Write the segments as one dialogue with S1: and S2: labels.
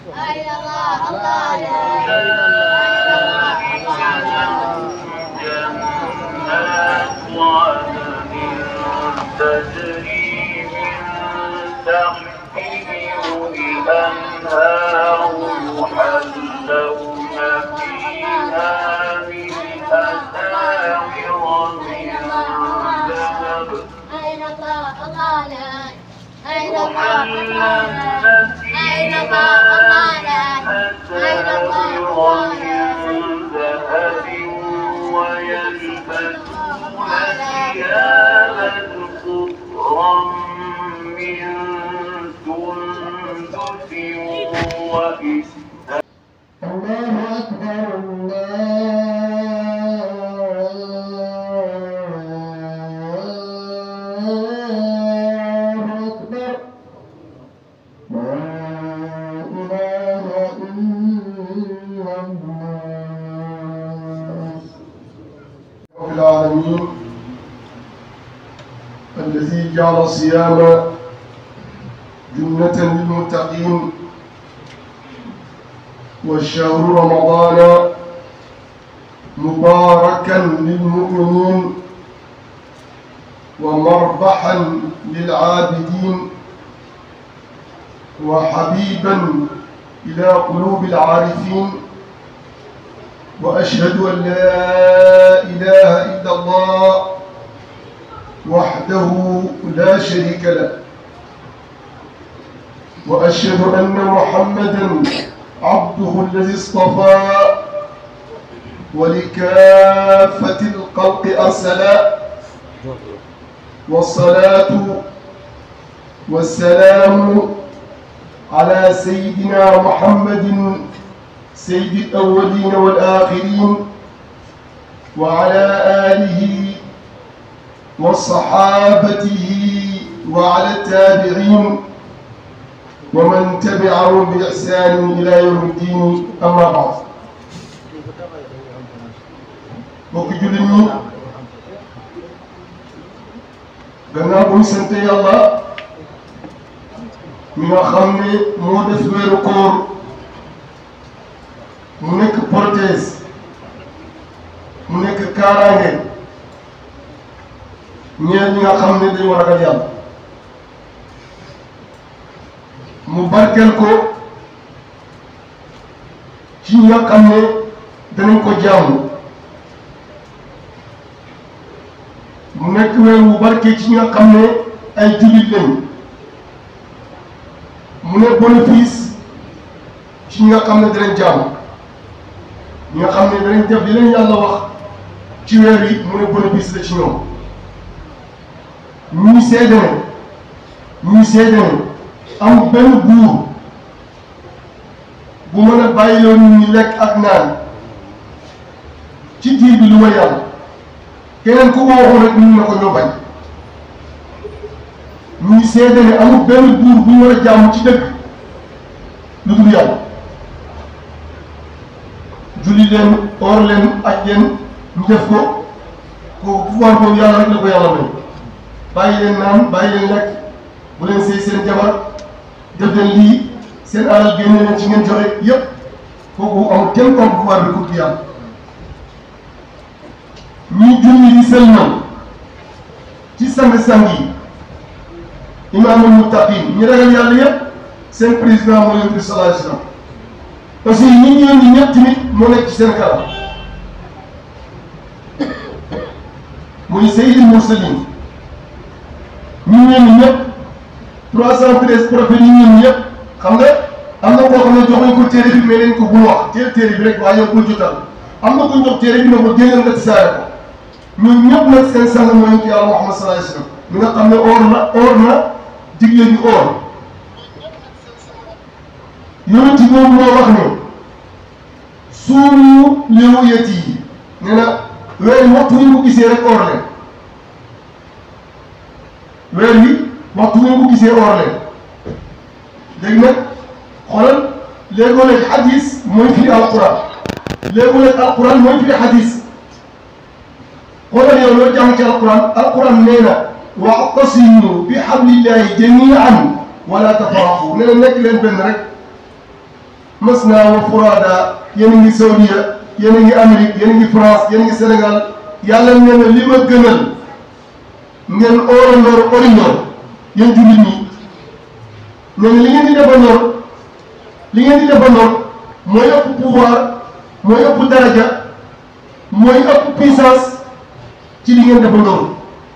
S1: أين الله الله لا إله إلا
S2: جنات عدن تجري من تحتهم الأنهار يحلون فيها من أساور من ذهب
S1: أين الله الله لا أين الله
S2: يحلون
S1: أين
S2: فيها
S1: الله الله
S2: من
S1: لا أين الله
S2: أساور
S1: الله
S2: من ذهب ويلبسون ثيابا خضرا من سندس وإستبرق
S3: الله أكبر الله أكبر لا إله إلا الله رب العالمين الذي جعل الصيام جنة للمتقين والشهر رمضان مباركا للمؤمنين ومربحا للعابدين وحبيبا إلى قلوب العارفين وأشهد أن لا إله إلا الله وحده لا شريك له وأشهد أن محمدا عبده الذي اصطفى ولكافة الخلق أرسلا والصلاة والسلام على سيدنا محمد سيد الأولين والآخرين وعلى آله وصحابته وعلى التابعين ومن تبعهم بإحسان إلى يوم الدين أما بعد mbokk jullit ñi gannaaw bu ñu sant yàlla mi nga xam ne moo def weeru koor mu nekk prothèse mu nekk kaaraange ñeel ñi nga xam ne dañu war a ragal yàlla mu barkeel ko ci ñi nga xam ne danañ ko jaamu mu nekk weer wu barke ci ñi nga xam ne ay jullit lañ mu ne bénéfice ci ñi nga xam ne danañ jaamu ñi nga xam ne danañ def li leen yàlla wax ci weer yi mu ne bénéfice la ci ñoom ñuy seede ne ñuy seede ne amul benn buur bu mën a bàyyiloo nit ñi lekk ak naan ci diir bi lu ma yàlla keneen ku ko waxoon rek nit na ko ñoo bañ ñuy seede ne amul benn buur bu ñu war a jàmm ci dëkk lu dul yàlla julli leen or leen aj leen ñu def ko ko pouvoir boobu yàlla rek la ko yàlla may bàyyi leen naan bàyyi leen lekk bu leen sëy seen jabar def leen lii seen alal génne leen ci ngeen joxe yépp kooku amul kenn comme pouvoir bi ku yàlla ñuy julli di sëlmal ci sang-sang yi imaamul muttaqin ñi ragal yàlla yépp seen président moo leen di sallallahu alayhi wasallam aussi ñi ñu yónni ñëpp tamit moo nekk ci seen kanam muy sayyidul mursalin ñi ñu yónni ñëpp trois cent treize prophètes yi ñu yónni ñëpp xam nga am na koo xam ne joxuñ ko téere bi mais leen ko bul wax téere téere bi rek waaye yow ko jotal am na ko jox téere bi ne ko génneel nga tisaare ko ñun ñëpp nag seen sang mooy yonent yàlla Muhammad sallallahu alayhi wasallam mi nga xam ne or na or na digle ñu or yonent boobu moo wax ne suumu liwu yet yi nee na weer yi waxtu ñu ko gisee rek or leen weer yi waxtu ñu ko gisee or leen léegi nag xoolal léegoo-léeg hadis mooy firi alquran léegoo-léeg alquran mooy firi hadis xoolal yow loo jàng ci alquran alquran nee na wa'tasimu bi hablillahi jami'an wala tafarraqu nee na nekk leen benn rek masna wa furada yéen a ngi Saudiya yéen a ngi Amérique yéen a ngi France yéen a ngi Sénégal yàlla nee na li ma gënal ngeen orandoor orindoor yéen jullit ñi nee na li ngeen di defandoor li ngeen di defandoor mooy ëpp pouvoir mooy ëpp daraja mooy ëpp puissance ci li ngeen defandoor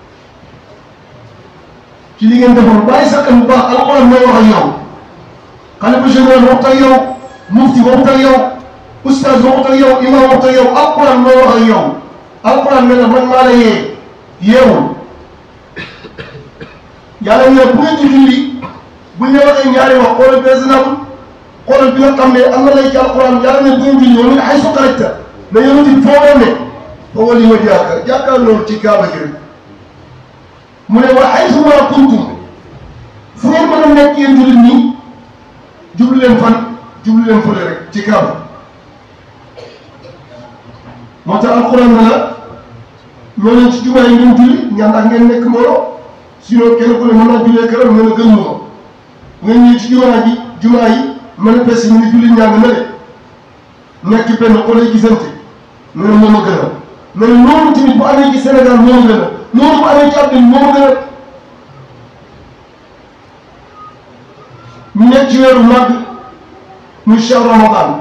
S3: ci li ngeen defandoor bàyyi sa xel bu baax alxuraan mooy wax ak yow xalifa général waxut ak yow mufti waxut ak yow ustaz waxut ak yow imam waxut ak yow alxuraan mooy wax ak yow alxuraan ne la man maa la yee yeewul yàlla ne bu ngeen ci julli bu ñu waxee ñaari wax xoolal bi exemple xoolal bi nga xam ne am na lay ci alxuraan yàlla ne bu ngeen julli yow mi nga xay su xarajta na yonent bi foo war ne foo wali ma jàkka jàkkaarloo ci kaaba gi rek mu ne wa xay su ma kuntum fu ngeen mën a nekk yéen jullit ñi jublu leen fan jublu leen fële rek ci kaaba moo tax alxuraan ne la ñoo leen ci jumaa yi ngeen julli ñaan ak ngeen nekk mbooloo sinon kenn ku ne mën naa jullee këram mën a gëm ma ngeen ñëw ci jumaa ji jumaa yi manifeste ñu ne julli ñàng na le nekk benn xolay gisante ne ne moom a gën a mais loolu tamit bu amee ci Sénégal moo gën a loolu bu amee ci àddina moo gën a ñu nekk ci weeru màgg muy shahr ramadan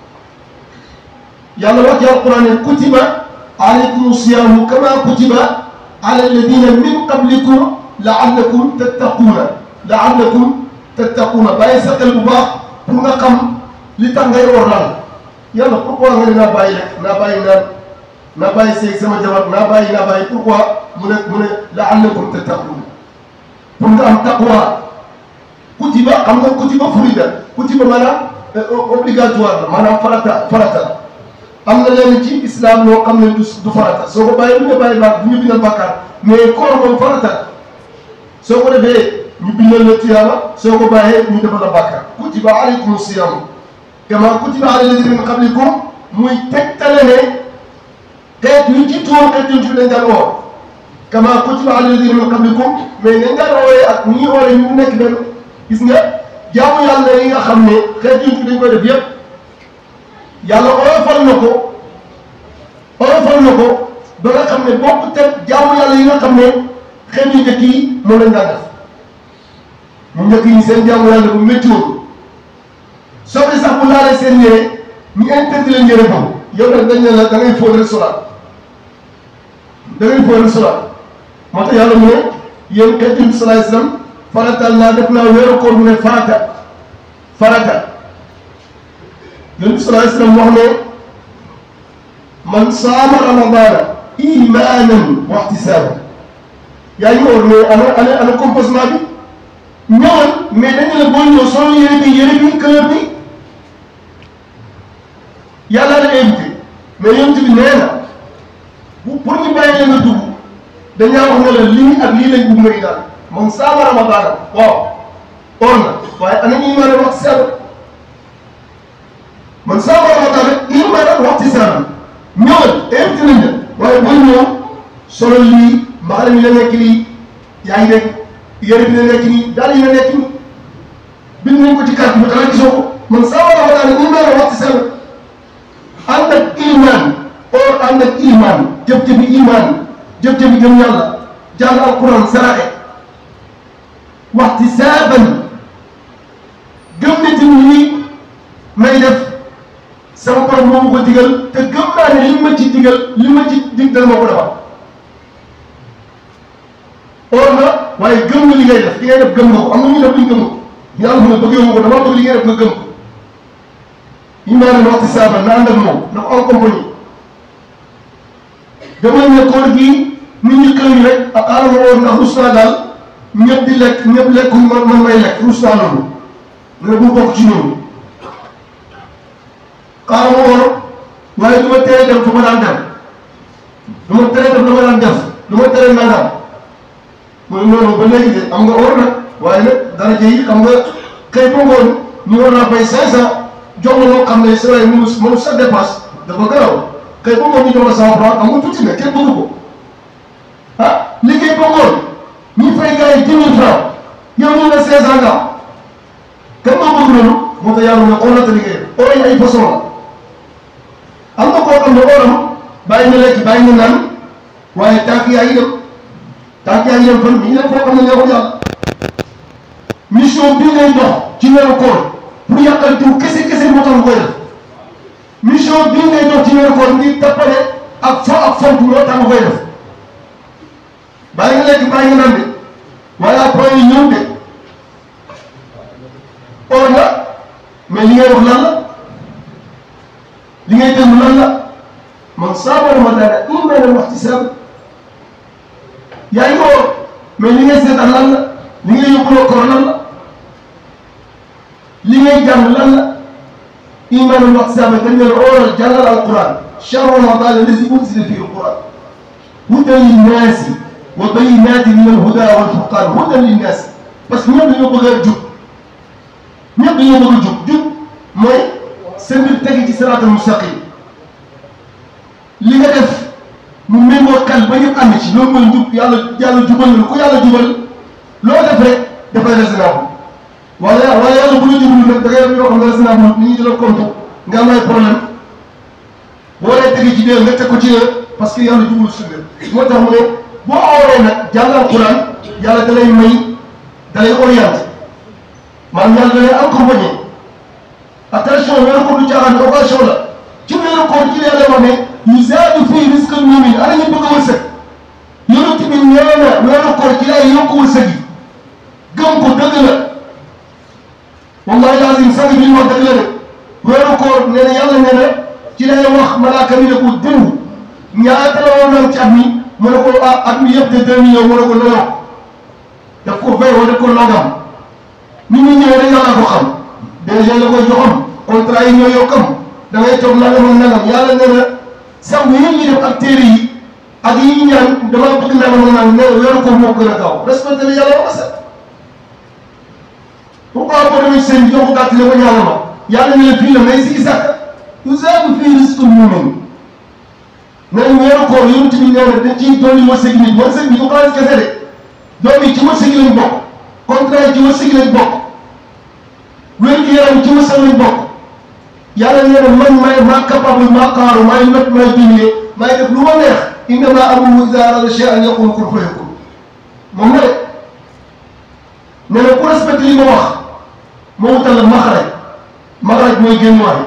S3: yàlla wax ci alquran ne kutiba alaykum siyaamu kama kutiba ala alladina min qablikum laallakum tattaquuna laallakum tattaquuna bàyyi sa xel bu baax pour nga xam li tax ngay war lan yàlla pourquoi nga ne naa bàyyi rek naa bàyyi naan naa bàyyi seeg sama jabar naa bàyyi naa bàyyi pourquoi mu ne mu ne laallakum tattaquuna pour nga am taqwa kutiba xam nga kutiba furida kutiba maanaam obligatoire la maanaam farata farata la am na leen ci islam loo xam ne du du farata soo ko bàyyi du ñu bàyyi baax du ñu bindal bàkkaar mais koor moom farata la soo ko defee ñu bindal la tiyaaba soo ko bàyyee ñu defal la bàkkaar kutiba alaykum siyam kama kutiba ala alladina min qablikum muy tegtale ne xeet yu ci tuur xeet yu ci dañ daan woor kama kutiba ala alladina min qablikum mais nañ daan wooree ak ñi wooree ñu nekk benn gis nga jaamu yàlla yi nga xam ne xeet yu ci dañ koy def yépp yàlla oyofal na ko oyofal na ko ba nga xam ne bokk te jaamu yàlla yi nga xam ne xeet yu njëkk yi moom lañ daan def mu njëkk yi seen jaamu yàlla bu métti woon soxna sax bu laalee seen yére ñu interdit leen yére boobu yow nag dañ ne la da ngay fóot rek solaat da ngay fóot rek solaat moo tax yàlla mu ne yéen xeet yu salaay islam faratal naa def naa weeru koor mu ne farata farata yonent bi sallallahu alayhi wasallam wax ne man saama ramadana imanan wa ihtisaban yaa ngi woor mais ana ana ana composement bi ñëwal mais dañu la boo ñëw solo yére bi yére bi couleur bi yàlla la invité mais yonent bi nee na bu pour ñu bàyyi leen nga dugg dañaa wax ne la lii ak lii lañ bugg ngay daal man saama ramadana waaw or na waaye ana ñuy mën a wax sell man saa war a waxtaan rek il ma daan wax ci saa bi ñëwal invité nañ la waaye booy ñëw solo lii mbaxale mi la nekk lii yaa ngi dégg yére bi la nekk nii daal yi la nekk nii bind nañ ko ci carte bi xanaa gisoo ko man saa war a waxtaan rek il ma daan wax ci saa bi ànd ak iman or ànd ak iman jëf-jëfi iman jëf-jëfi gëm yàlla jàng alquran saraxe waxti saaban gëm ne tamit lii may def sama borom moo ma ko digal te gëm naa ne li ma ci digal li ma ci dig dal ma ko defal or na waaye gëm nga li ngay def li ngay def gëm nga ko am na ñu def luñ gëm ko yàlla mu ne bëggee ma ko dama bëgg li ngay def nga gëm ko imaane waxti saaba na ànd ak moom na ko en compagnie dama ne koor gii nit ñi xëy rek ak xaaral ma woor ndax rus naa daal ñëpp di lekk ñëpp lekk man man may lekk rus naa loolu ne bu bokk ci ñoom xaaral ma woor waaye du ma tere dem fa ma daan dem du ma tere dem la ma daan def du ma tere nangam mooy noonu ba léegi de am nga woor nag waaye nag daraja yi xam nga xëy ba ngoon ñu war naa fay cinq cent jox la loo xam ne c'est vrai mënu mënu sa dépasse dafa garaw xëy ba ngoon ñu jox la cent franc xam nga tuuti na kenn bëgg ko ah liggéey ba ngoon ñu fay gars yi dix mille franc yow ñu ne cinq cent nga kan moo bëgg loolu moo tax yàlla ne xoolal te liggéey or yi ay façon la am na koo xam ne oram bàyyi na lekk bàyyi na naan waaye tànk yaa ngi dem tànk yaa ngi dem fan mi ngi dem foo xam ne neexul yàlla mission bii ngay dox ci weeru koor pour yàqal diw kese kese moo tax nga koy def mission bii ngay dox ci weeru koor ngir tappale ak fo ak font moo tax nga koy def bàyyi nga lekk bàyyi nga naan de waaye après yi ñëw de or la mais li ngay wax lan la li ngay déglu lan la man saama ramadaana imaanan wa ihtisaaban yaa ngi or mais li ngay seetaan lan la li ngay yóbbuloo koor lan la li ngay jàng lan la imaanan wa ihtisaaban dañ ne la oral jàngal alquran shahru ramadan allazi unzila fihi alquran hudan linnaasi wa bayyinaatin min alhuda wal furqaan hudan linnaasi parce que ñoom dañoo bëgg a jub ñëpp dañoo bëgg a jub jub mooy seen mbir tegi ci siraatal mustaqim li nga def mu méngoo xel ba ñëpp ànd ci loolu mooy njub yàlla yàlla jubal na ku yàlla jubal loo def rek dafay raisonnable waaye waaye yàlla bu la jublu nag da ngay def yoo xam ne raisonnable ni ñu jëlal compte nga am ay problème boo dee tegi ci dee nga teg ko ci parce que yàlla jublu si moo tax mu ne boo aworee nag jàngal Alxuraan yàlla da lay may da lay orienté maanaam yàlla da lay accompagné attention weeru koor du caaxaan occasion la ci weeru koor ci yàlla wax ne yuzaadu fii rizqal mu'min ana ñu bëgg a wërsëg yonent bi nee na weeru koor ci lay yokk wërsëg yi gëm ko dëgg la wallahi lazim sang bi ñu wax dëgg la de weeru koor nee na yàlla nee na ci lay wax malaaka mi ne ko dëndu ñaata la woon naan ci at mi mu ne ko ah at mi yëpp de deux millions mu ne ko non daf ko fay wala daf ko nangam nit ñi ñëwee rek yàlla ko xam déjà la koy joxam contrat yi ñoo yokkam da ngay toog nangam ak nangam yàlla nee na sax yi ñuy def ak téere yi ak yi ñu ñaan dama bëgg nangam ak nangam nee na weeru ko moo gën a gaaw respecté la yàlla wax sax pourquoi boo demee seen bi jox gàtt ne ko ñaanal ma yàlla ne la fii la may si sàkk yuzaadu fii rizqul mu'min nee na weeru koor yonent bi nee na dañ ciy dolli wërsëg nit wërsëg bi du xaalis kese de doom yi ci wërsëg lañ bokk contrat yi ci wërsëg lañ bokk wér gi yaram ci wërsëg lañ bokk yàlla nee na man maay maa capable maa xaaru maay not maay dimbali maay def lu ma neex innama amruhu idaa arada shay'an yaqulu kun fayakun moom la de nee na ku respecté li ma wax moo wutal la maxraj maxraj mooy génn waay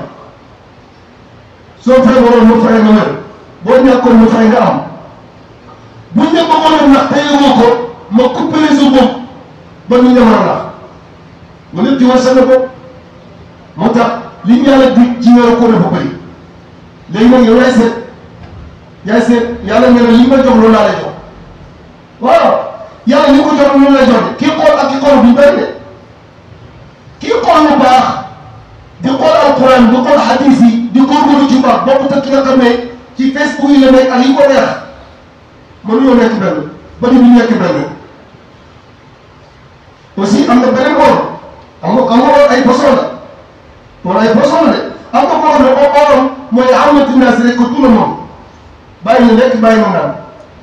S3: soo feebaroon mu fexe nga wér boo ñàkkoon mu fexe nga am buñ ne bëggoon a nax te yëgoo ko ma coupé sa bopp ba ñu ñëw a nax mu lépp ci wërsëg la ko moo tax li ñu yàlla dig ci weeru koor dafa bëri léegi nag yow yaay seet yaay seet yàlla nee na li ma jox loolu laa lay jox waaw yàlla li ko jox loolu lay jox de kii xool ak ki xool bu bëri de kii xool lu baax di xool alquran di xool hadis yi di góorgóorlu ci baax bokkut ak ki nga xam ne ci Facebook yi la nekk ak yi ko neex mënuñoo nekk benn ba di ñu nekk benn aussi am na beneen woor am nga am nga woor ay façon la woor ay façon la de am nga koo xam ne oo ooram mooy amati naas rek ko tout le monde bàyyi na lekk bàyyi na naan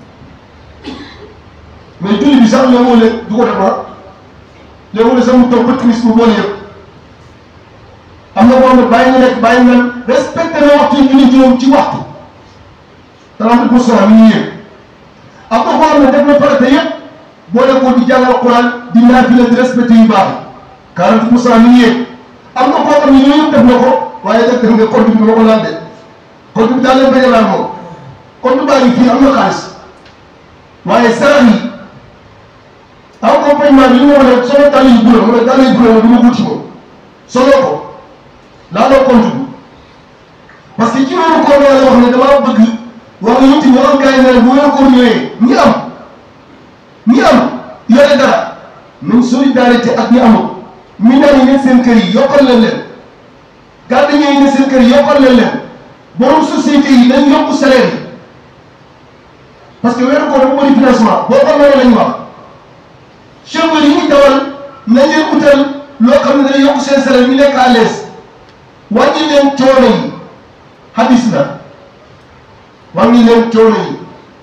S3: mais julli bi sax léeg-léeg du ko defar léeg-léeg sax mu toog ba timis mu boole yëpp am na koo xam ne bàyyi na lekk bàyyi na naan respecté na waxtu julli juróom ci waxtu trente pour cent mi ngi yëg am na koo xam ne def na farata yëpp boole ko di jàngal Alxuraan di naafila di respecté yu baax quarante pour cent mi ngi yëg am na koo xam ne yooyu yëpp def na ko waaye def def nga compte bi ma ko laal de compte bi daal leen bañ a laal moom compte baa ngi fii am na xaalis waaye sarax yi accompagnement bi li ma wax ne solo dàll yu bula ma ne dàll yu bula ma du ma wuti moom solo ko laaloo compte bi parce que ci weeru koor la wax ne damaa bëgg wax nga yuti waxal gars yi ne bu weeru koor ñëwee ñi am ñi am yore dara nañ solidarité ak ñi amul minaan yi nekk seen kër yi yokkal leen leen gardien yi nekk seen kër yi yokkal leen leen borom société yi dañ yokk salaire yi parce que weeru koor dafa bëri financement boo ko mënee lañ wax chauffeur yi ñuy dawal nañ leen utal loo xam ne dana yokk seen salaire ñu nekk à l'aise wàññi leen coono yi hadis la wàññi leen coono yi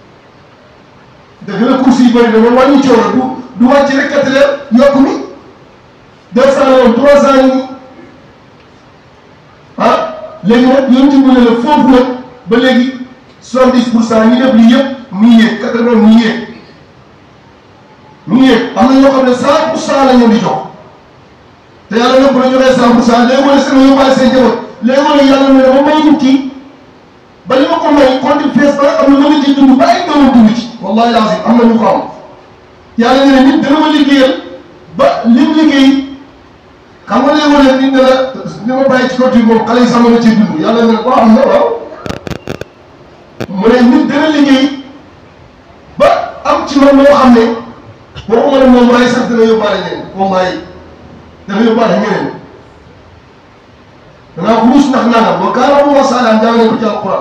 S3: dëgg la course yi bëri na mais wàññi coono du du wàcc rek kat leen yokk mi deux cent yoon trois cent yi léegi nag yonent bi ne la foofu nag ba léegi soixante-dix pour cent ñi def lii yëpp mu ngi yéeg quatre-vingt mu ngi yéeg mu ngi yéeg am na ñoo xam ne cent pour cent la ñu di jox te yàlla nag bu la joxee cent pour cent léegi wala seen yóbbaale seen njaboot léegi wala yàlla ne dafa may nit ki ba li ma ko may compte fees ba nga xam ne mën na ci dund ba ay doomam dund ci wallahi lazim am na ñu ko am yàlla ne nit dana ma liggéeyal ba lim liggéey xam nga léegi wala nit ne la li ma bàyyi ci côté moom xale yi sax mën na ci dund yàlla ne waaw am na waaw mu ne nit dana liggéey ba am ci man loo xam ne waxuma ne moom waaye sax dana yóbbaale ñeneen wallahi dana yóbbaale ñeneen danaa ko ruus ndax nangam wa kaana Abu Salaan jàng nañ ko ci alquran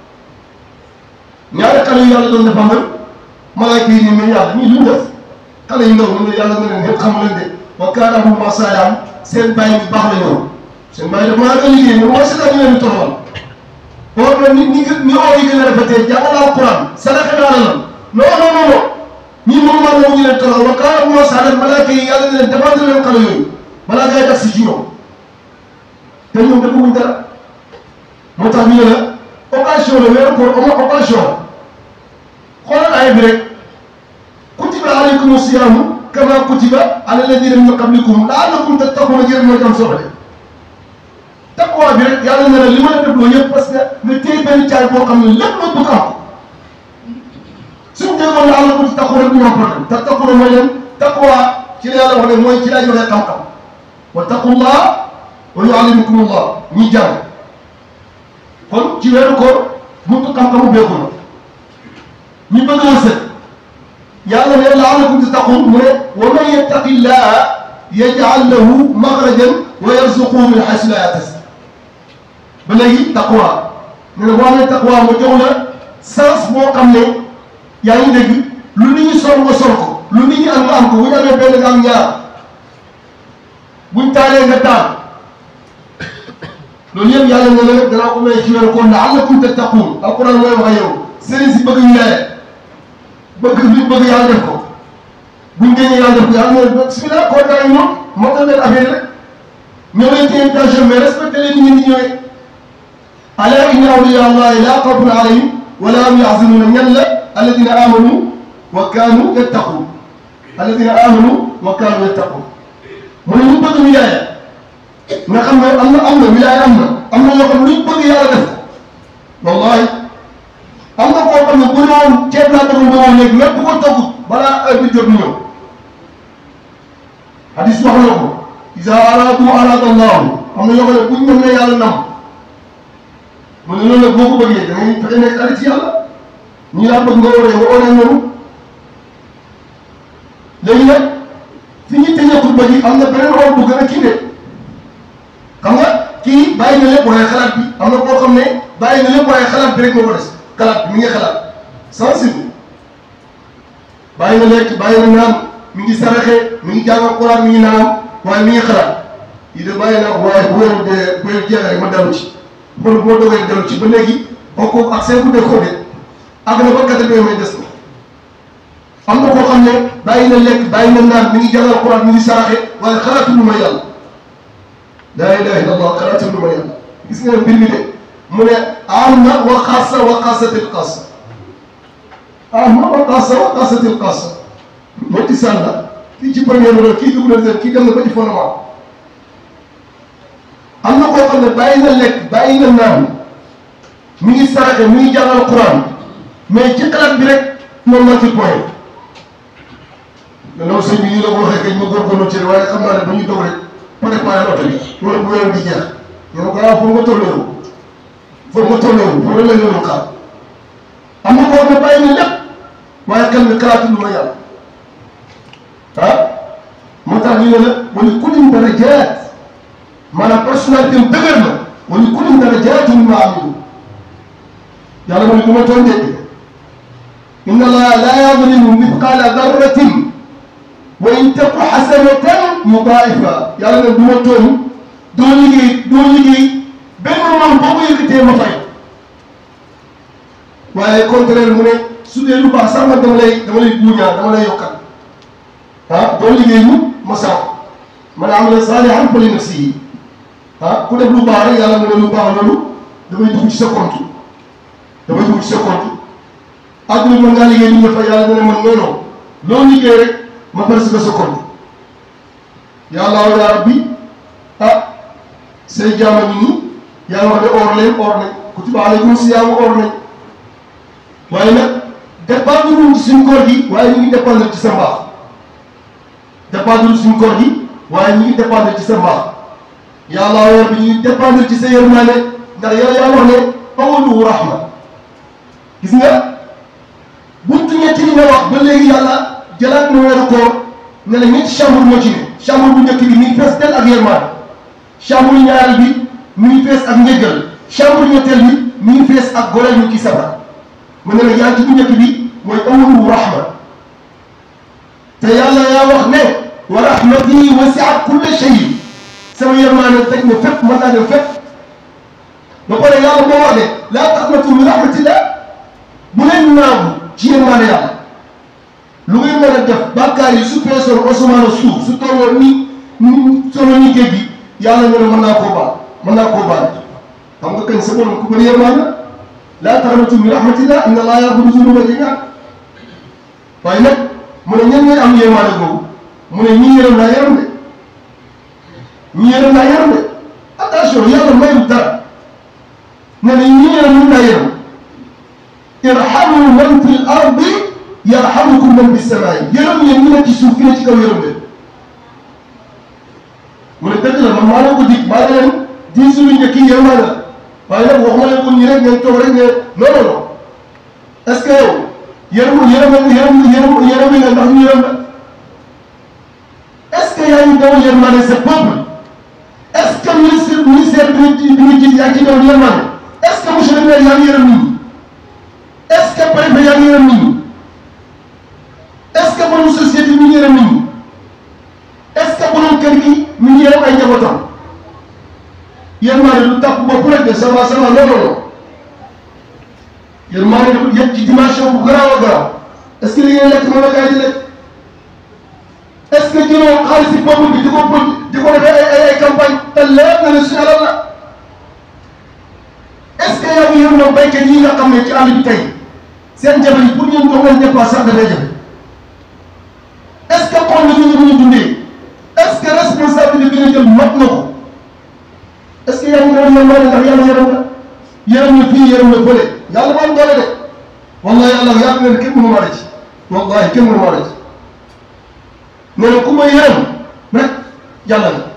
S3: ñaari xale yu yàlla doon defal nag malaaka yi ni mais yàlla ñii lu ñu def xale yu ndaw ñu ne yàlla nga leen ñëpp xamu leen de wa kaana Abu Salaan seen bàyyi bi baax la ñoom seen bàyyi dafa maa ngi liggéey mais mooy seetaan ñu leen di toroxal or na nit ñi ñi oo yi gën a rafetee jàngal alquran sadaka naa la non non non non ñii moom maa moom ñu leen toroxal wa kaana Abu Salaan malaaka yi yàlla ne leen defal leen xale yooyu balaa ngay tax si ci ñoom te ñoom defuñu dara moo tax ñu ne la occasion la weeru koor ama occasion la xoolal aaya bi rek kutiba alaykum siyaamu kama kutiba ala alladina min qablikum laallakum tattaquuna jërëm mooy am solo de taqwa bi rek yàlla ne la li ma la def loolu yëpp parce que nga téye benn caay boo xam ne lépp loo bëgg am suñu déggoon laallakum tattaquuna du ñu am problème tattaquuna mooy leen taqwa ci la yàlla wax ne mooy ci laa joxe xam-xam wa taqullah wa yuallimukumullah ñi jàng kon ci weeru koor buntu xam-xamu beeku na ñu bëgg a wërsëg yàlla ne la'allakum tattaqun mu ne wa man yattaqillaha yaj'al lahu makhrajan wa yarzuqhu min haythu la yahtasib ba léegi taqwa ne ne boo amee taqwa ma jox la sens boo xam ne yaa ngi dégg lu nit ñi sol nga sol ko lu nit ñi am nga am ko bu ñu amee benn nga am ñaar buñ taalee nga taal loolu yëpp yàlla nga ne danaa ko may ci weeru koor la'allakum tattaqun alquran mooy wax ak yow sëriñ si bëgg wilaaya bëgg li bëgg yàlla def ko buñ génnee yàlla def ko yàlla mooy bismillah koor gaa ngi ñëw moo tax leen affaire rek ñëw leen ci invitation mais respecté leen ni ngeen di ñëwee ala inna awliya allahi la xawfun alayhim wala hum yaxzanuuna ñan la alladina amanu wa kaanu yattaqun alladina amanu wa kaanu yattaqun mu ne ñu bëgg wilaaya nga xam ne am na am na wilaaya am na am na ñoo xam ne luñ bëgg yàlla def ko wallahi am na koo xam ne bu ñëwoon ceeb laa bëgg nga léegi même bu ko toggut balaa heure bi jot mu ñëw hadis wax na ko isa aradu arada allahu am na ñoo xam ne buñ ñëm ne yàlla nam mu ne loolu nag boo ko bëggee da ngay fexe nekk xarit ci yàlla ñi laa bëgg nga waree nga waree noonu léegi nag fi ñu tëjee xutba ji am na beneen rôle bu gën a kii de xam nga kii bàyyi na lépp waaye xalaat bi am na koo xam ne bàyyi na lépp waaye xalaat bi rek moo ko des xalaat bi mi ngi xalaat sensible bàyyi na lekk bàyyi na naan mi ngi saraxe mi ngi jàng Quran mi ngi naan waaye mi ngi xalaat yi de bàyyi na waaye bu wér de bu wér jeexee rek ma dellu ci kon bu ma dogee dellu ci ba léegi kooku ak seen bu dee koo de àgg na ba quatre-vingts may des ko am na koo xam ne bàyyi na lekk bàyyi na naan mi ngi jàngal Quran mi ngi saraxe waaye xalaatul lu ma yàlla laa ilaha illa allah xalaatul lu ma yàlla gis nga mbir mi de mu ne am na wa xaasa wa xaasatil xaasa am na wa xaasa wa xaasatil xaasa ñetti sànna kii ci première la kii dugg na deuxième kii dem na ba ci fondement am na koo xam ne bàyyi na lekk bàyyi na naan mi ngi saraxe mi ngi jàngal Quran mais ci xalaat bi rek moom moo ci point loolu sëñ bi ñu la ko waxee kañ ma góorgóorlu ci waaye xam naa ne ba ñu dog rek préparé oto bi loolu bu weer di jeex ñu ne ko ah foofu nga tolleewu foofu nga tolleewu foofu la ñu xaar am na koo xam ne bàyyi na lépp waaye xel mi xalaatu lu ma yàlla ah moo tax ñu ne la wala kullin darajaat maanaam personnalité am dëgër na wala kullin darajaatun mimmaa amilu yàlla mooy du ma tooñ de inna allaha laa yazlimu mithqaala darratin wa in taku xasanatan yudaa'ifa yàlla ne du ma tooñ doo liggéey doo liggéey benn moment boo ko yëkkatee ma fay waaye contraire mu ne su dee lu baax sax man dama lay dama lay buuñaa dama lay yokkal ah doo liggéey mu ma sax man amila saalihan fa li nafsihi ah ku def lu baax rek yàlla mu ne lu baax loolu dafay dugg ci sa compte dafay dugg ci sa compte àdduna mën ngaa liggéey li nga fa yàlla dana mën noonu loo liggéey rek ma parce que sa compte yàlla yaa rabbi ah say jaama ñi nii yaa wax ne or leen or nañ kutiba alaykum siyaamu or nañ waaye nag dépendre wuñ ci suñ koor gi waaye ñu ngi dépendre ci sa mbaax dépendre suñ koor gi waaye ñu ngi dépendre ci sa mbaax yàlla yaa rabbi ñu ngi dépendre ci sa yërmaane ndax yàlla yaa wax ne awaluhu rahma gis nga buntu ñetti li nga wax ba léegi yàlla jëlaat na weeru koor ne la ñetti chambre moo ci ne chambre bu njëkk bi mi ngi fees del ak yërmaan chambre ñaareel bi mi ngi fees ak njëggal chambre ñetteel bi mi ngi fees ak goreel ñu ci sabar mu ne la yaa ci bu njëkk bi mooy awalu rahma te yàlla yaa wax ne wa rahmati wasi'at kulla shay sama yërmaane teg na fépp mën naa dem fépp ba pare yàlla moo wax ne laa taqnatu min rahmatillah bu leen naagu ci yërmaane yàlla lu ngeen mën a def bàkkaar yi su feesoon asamaan ak suuf su tolloon ni ni solo ni géej gi yàlla nga ne mën naa koo baal mën naa koo baal xam nga kañ sa borom ku bëri yërmaane laa taqnatu min rahmatillah inna allaha yaghfiru zunuba jamii'an waaye nag mu ne ñan ñooy am yërmaane boobu mu ne ñii yërëm naa yërëm de ñii yërëm naa yërëm de attention yàlla mayul dara ne ne ñii yërëm mun naa yërëm irhamu man fi l ardi yarhamukum man fi samaai yërëm leen ñu ne ci suuf ki ne ci kaw yërëm leen mu ne dëgg la man maa leen ko dig maa ngi leen di suñu njëkk yi yërmaa la waaye nag waxuma leen ko nii rek ngeen toog rek ne non non non est ce que yow yërëm yërëm yërëm yërëm yërëm nga ndax ñu yërëm la est ce que yaa ngi dawal yërmaane sa peuple est ce que ministre ministère bi nga ji bi nga jiit yaa ngi ci dawal yërmaane est ce que monsieur le maire yaa ngi yërëm nit ñi est ce que préfet yaa ngi yërëm nit ñi est ce que borom société mi ngi yërëm nit ñi est ce que borom kër gi mi ngi yërëm ay njabootam yërmaane du tàpp bopp rek de ça va ça va non non non yërmaane dafa yëg ci dimension bu garaaw a garaaw est ce que li ngeen lekk moom la gars yi di lekk est ce que jëloo xaalis si peuple bi di ko di ko defee ay ay ay campagne te leer na ne suñu alal la est ce que yaa ngi yërëm béykat yi nga xam ne ci àll bi tey seen jabar yi pour ñu jox leen dépense sax dafay jafe est ce que xool nga ñu ñu dundee est ce que responsabilité bi nga jël mat na ko est ce que yaa ngi doon yërmaane ndax yàlla yërëm la yërëm na fii yërëm na fële yàlla maa doole de wallahi yàlla yàlla ne kenn mënu maa ci wallahi kenn mënu maa ci nee na ku ma yërëm rek yàlla la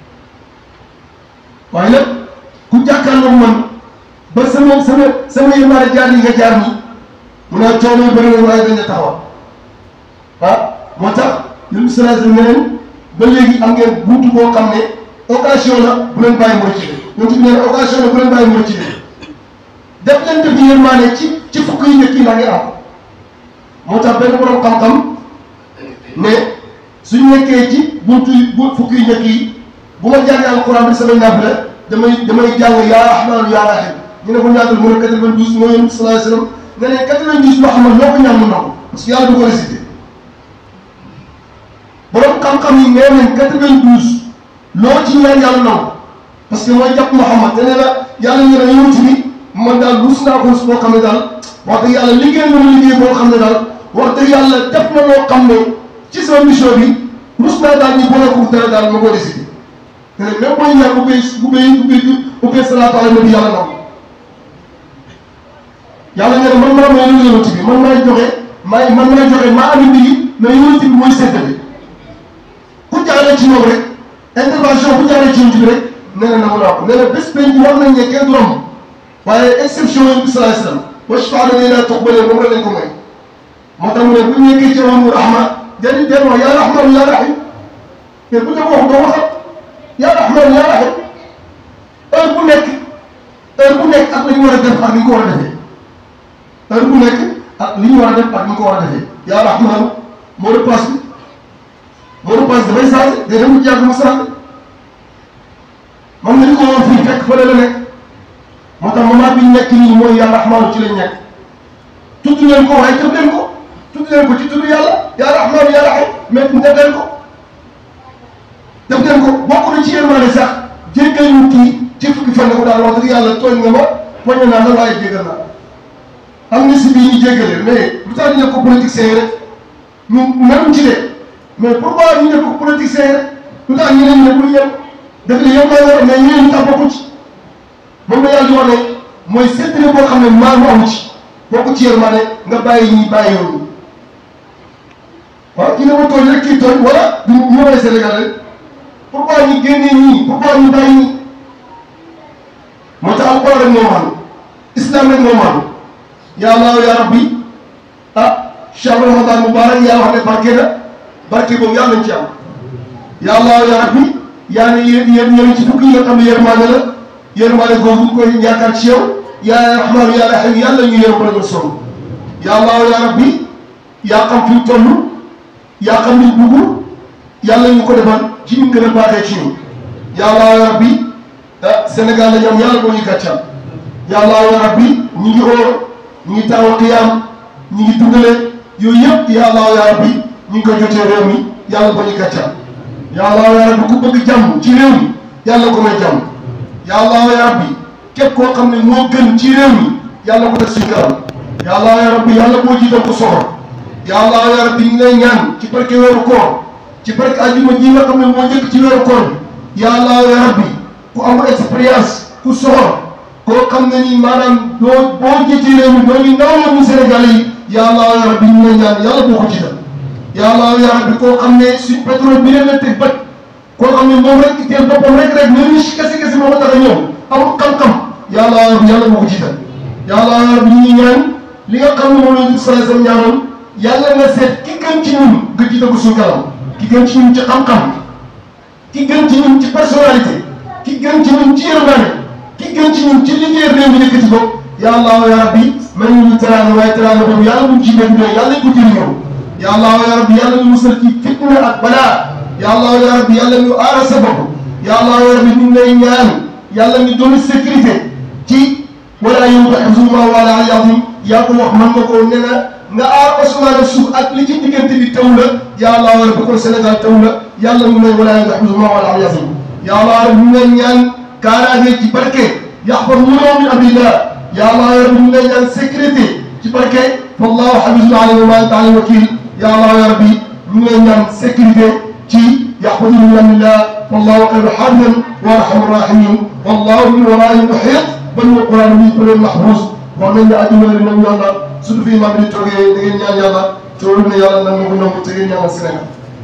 S3: waaye nag ku jàkkaarloog man ba sama sama sama yërmaane jaar yi nga jaar nii mun naa coono yu bëri na waaye dañ la taxawal ah moo tax yéen sallallahu alayhi wa sallam ba léegi am ngeen buntu boo xam ne occasion la bu leen bàyyi mooy ci ñoom ci neen occasion la bu leen bàyyi mooy ci def leen def yërmaane ci ci fukk yi njëkk yi la ngi am moo tax benn borom xam-xam ne suñ nekkee ci buntu bu fukk yi njëkk yi bu ma jàngee alquran bi samay naaf la damay damay jàng yaa rahmaan yaa rahim ñu ne ko ñaatal mu ne 92 mooy yonent sallallahu alayhi wa sallam nga ne 90 loo xam ne loo ko ñaan mu nangu parce que yàlla du ko récité borom xam-xam yi nee nañ 92 loo ci ñaan yàlla nangu parce que mooy jàpp Muhammad te nee na yàlla ñu ne yonent bi man daal rus naa ko rus boo xam ne daal wax dëgg yàlla liggéey na ma liggéey boo xam ne daal wax dëgg yàlla def na loo xam ne ci sama mission bi rus naa daal ñu boole ko dara daal ma ko décidé te ne même booy ñaan ubbee ubbee ubbee ubbee salaatu ala nabi yàlla nangu yàlla nee na man maa may yonent bi man maay joxe maay man maay joxe maa andi mbir mais yonent bi mooy séddale ku jaaree ci moom rek intervention bu jaaree ci yonent bi rek nee na nangu naa ko nee na bés penc war nañ ne kenn du romb waaye exception yi bi sallallahu alayhi wasallam wa shafaa'atu laa tuqbalu moom la leen ko may moo tax mu ne bu ñu nekkee ci wàllu rahma jëriñ jëriñ wax yaa rahmaan yaa rahim te bu ñu ko wax doo waxat yaa rahmaan yaa rahim heure bu nekk heure bu nekk ak li ñu war a def ak li ñu ko war a defee heure bu nekk ak li ñu war a def ak li ñu ko war a defee yaa rahmaan moo de passe bi moo de passe dafay changé day dem ci yàgg mu changé man nañu ko woon fii fekk fële la nekk moo tax moment bi ñu nekk nii mooy yaa rahmaanu ci lañ nekk tudd leen ko waaye tudd leen ko tudd leen ko ci tudd yàlla yaa rahmaanu yaa rahim mais def leen ko def leen ko bokk na ci yërmaane sax jéggal ñu kii ci fukki fan ko daal wax dëgg yàlla tooñ nga ma poñe naa la waaye jéggal naa am na si bii ñu jéggale mais lu tax ñu ne ko politicien rek ñu même ci de mais pourquoi ñu ne ko politicien rek lu tax ñu ne ñu ne pour ñëw daf ne yow maa war mais ñeneen ñu tax bokku ci moom la yàlla di wax ne mooy séddale boo xam ne maa mu amu ci bokku ci yërmande nga bàyyi ñi bàyyi yoon waaw kii ne ma tooñ rek kii tooñ wala du ñu may Sénégal rek pourquoi ñu génnee ñii pourquoi ñu bàyyi ñii moo tax alquran rek moo maanu islam rek moo maanu ya allah ya rabbi ah shahru ramadan mubarak yaa wax ne barke na barke boobu yàlla nañ ci am ya allah ya rabbi yaa ne yéen yéen yéen ci fukki yi nga xam ne yërmaane la yërmaane googu ñu koy yaakaar ci yow yaa rahmaanu yaa rahiim yàlla ñu yërëm la ñu sonn ya allah ya rabbi yaa xam fi ñu toll yaa xam ni bugg yàlla ñu ko defal ci ñu gën a baaxee ci ñun ya allah ya rabbi ah Sénégal la ñu am yàlla boo ñu gàccal ya allah ya rabbi ñu ngi óor ñu ngi taw qiyaam ñu ngi dundale yooyu yëpp ya allah ya rabbi ñu ngi ko jotee réew mi yàlla boo ñu gàccal ya allah ya rabbi ku bëgg jàmm ci réew mi yàlla ko may jàmm ya allah ya rabbi képp koo xam ne moo gën ci réew mi yàlla ko def suñu kanam ya allah ya rabbi yàlla boo jiital ko soxor ya allah ya rabbi ñu ngi lay ñaan ci barke weeru koor ci barke ajuma ji nga xam ne moo njëkk ci weeru koor bi ya allah ya rabbi ku amul expérience ku soxor koo xam ne ni maanaam doo boo jiite réew mi doo ñu ndaw la mu Sénégal yi ya allah ya rabbi ñu lay ñaan yàlla boo ko jiital ya allah ya rabbi koo xam ne suñ pétrole bi leen la teg bët koo xam ne moom rek itteel boppam rek rek mais ni si kese kese moo ko tax a ñëw amul xam-xam ya allah ya rabbi yàlla boo ko jiital ya allah ya rabbi ñu ngi ñaan li nga xam ne moom la ñu sallallahu alayhi wasallam ñaanoon yàlla nga seet ki gën ci ñun nga jiital ko suñu kanam ki gën ci ñun ci xam-xam ki gën ci ñun ci personnalité ki gën ci ñun ci yërmande ki gën ci ñun ci liggéey réew mi yëkkati ko ya allah ya rabbi man ñu teraanga waaye teraanga boobu yàlla mu ci gën doy yàlla ko jëriñoo ya allah ya rabbi yàlla ñu musal ci fitna ak balaa ya allah ya rabbi yàlla ñu aara sa bopp ya allah ya rabbi ñu ngi lay ñaan yàlla ñu doon sécurité ci wala yow nga xamsuma wala alazim yaa ko wax man nga ko nee na nga aar asamaan ak suuf ak li ci diggante bi taw la ya allah ya rabbi kon Sénégal taw la yàlla ñu lay wala yow nga xamsuma wala alazim ya allah ñu ngi lay ñaan kaaraange ci barke yaxfazuna min amrillah ya allah ya rabbi ñu ngi lay ñaan sécurité ci barke wallahu hafizun alayhi wa ma anta alayhi wakil ya allah ya rabbi ñu ngi lay ñaan sécurité ci yaxfazuna min amrillah wallahu xayru xaafizan wa arhamur rahimin wallahu min waraihim muhiit bal wa quran bi pëleen mahfuz wax nañ ne àdduna li nam yàlla surtout fii maa ngi toogee da ngeen ñaan yàlla toolu ne yàlla nan ma ko nangu te ngeen ñaanal Sénégal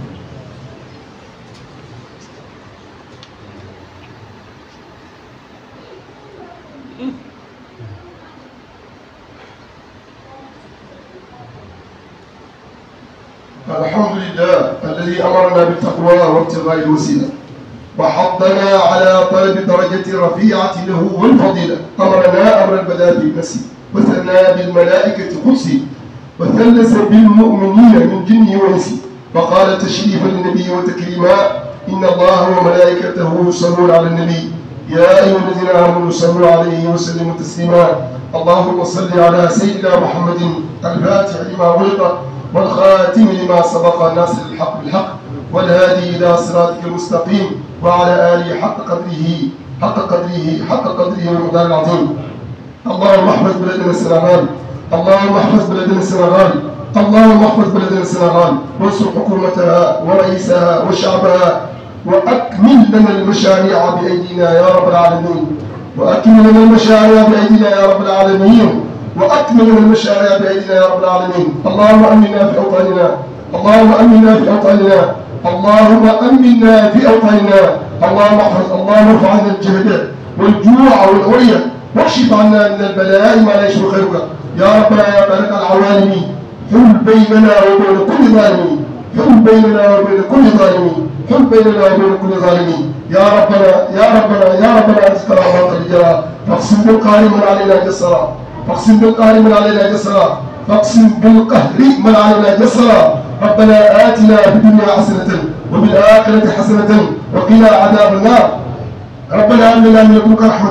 S3: الحمد لله الذي أمرنا بالتقوى وابتغاء الوسيلة وحضنا على طلب درجة رفيعة له والفضيلة أمرنا أمر البلاء بالنسي وثنى بالملائكة قدسي وثلث بالمؤمنين من جنه وإنسه فقال تشريفا للنبي وتكريما إن الله وملائكته يصلون على النبي يا أيها الذين آمنوا صلوا عليه وسلموا تسليما اللهم صل على سيدنا محمد الفاتح لما غلق والخاتم لما سبق ناصر الحق بالحق والهادي إلى صراطك المستقيم وعلى آله حق قدره حق قدره حق قدره والمقدار العظيم اللهم احفظ بلدنا السنغال اللهم احفظ بلدنا السنغال اللهم احفظ بلدنا السنغال وانصر حكومتها ورئيسها وشعبها واكمل لنا المشاريع بايدينا يا رب العالمين واكمل لنا المشاريع بايدينا يا رب العالمين واكمل لنا المشاريع بايدينا يا رب العالمين اللهم امنا في اوطاننا اللهم امنا في اوطاننا اللهم امنا في اوطاننا اللهم احفظ اللهم ارفع عنا الجهد والجوع والعري واكشف عنا من البلاء ما لا يشفي خيرك يا ربنا يا مالك العوالم حل بيننا وبين كل ظالم حل بيننا وبين كل ظالم حل بيننا وبين كل ظالم يا ربنا يا ربنا يا ربنا انت كرامات الرجال فاقسم بالقهر من علينا جسرا فاقسم بالقهر من علينا جسرا فاقسم بالقهر من علينا جسرا ربنا آتنا في الدنيا حسنة وفي الآخرة حسنة وقنا عذاب النار ربنا هب لنا من لدنك رحمة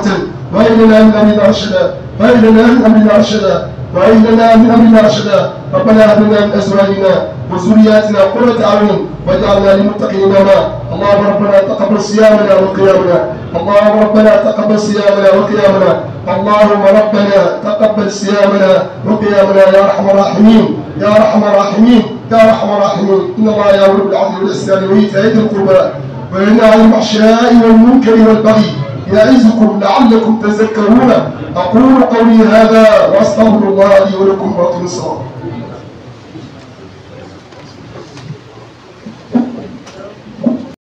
S3: وهب لنا من أمرنا رشدا وهب لنا من أمرنا رشدا وهب لنا من أمرنا رشدا ربنا هب لنا من أزواجنا وذرياتنا قرة أعين واجعلنا للمتقين إماما اللهم ربنا تقبل صيامنا وقيامنا اللهم ربنا تقبل صيامنا وقيامنا اللهم ربنا تقبل صيامنا وقيامنا يا ارحم الراحمين يا ارحم الراحمين يا ارحم الراحمين ان الله يامر بالعدل والاحسان وايتاء ذي القربى وينهى عن الفحشاء والمنكر والبغي يعظكم لعلكم تذكرون اقول قولي هذا واستغفر الله لي ولكم واقم الصلاه